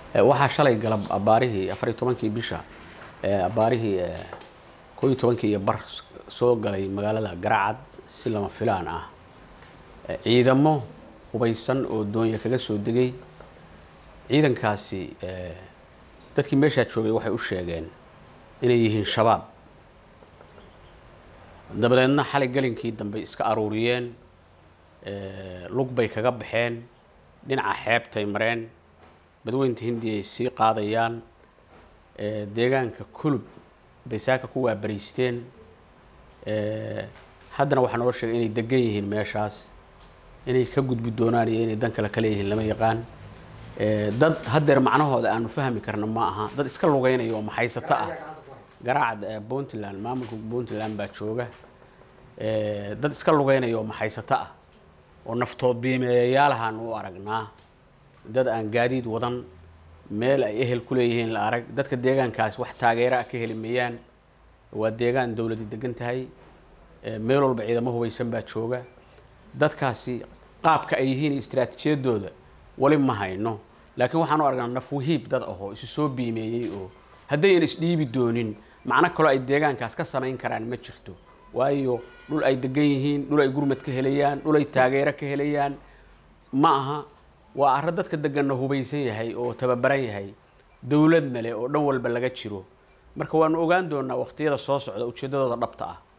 waxaa shalay galab abaarihii afariyo tobankii bisha abaarihii koo iyo tobankii iyo bar soo galay magaalada garacad si lama filaan ah ciidamo hubaysan oo doonya kaga soo degay ciidankaasi dadkii meeshaa joogay waxay u sheegeen inay yihiin shabaab dabadeedna xalay gelinkii dambe iska aruuriyeen lug bay kaga baxeen dhinaca xeebtay mareen badweynta hindiya ay sii qaadayaan deegaanka kulub bay saaka ku waabariisteen haddana waxaa noo sheegay inay degan yihiin meeshaas inay ka gudbi doonaan iyo inay dan kale ka leeyihiin lama yaqaan dad haddeer macnahooda aanu fahmi karno ma aha dad iska lugeynaya oo maxaysato ah garaacad puntland maamulka puntland baa jooga dad iska lugeynaya oo maxaysato ah oo naftood biimeeyayaalahaan u aragnaa dad aan gaadiid wadan meel ay ehel ku leeyihiin la arag dadka deegaankaas wax taageera ah ka heli mayaan waa deegaan dowladi degan tahay meel walba ciidamo hubaysan baa jooga dadkaasi qaabka ay yihiin istraatiijiyadooda wali ma hayno laakiin waxaan u aragnaa nafwahiib dad ahoo isu soo biimeeyey oo haddayan isdhiibi doonin macno kaloo ay deegaankaas ka samayn karaan ma jirto waayo dhul ay degan yihiin dhul ay gurmad ka helayaan dhul ay taageero ka helayaan ma aha waa arro dadka deganna hubaysan yahay oo tababaran yahay dowladna leh oo dhan walba laga jiro marka waanu ogaan doonaa waqtiyada soo socda ujeeddadooda dhabta ah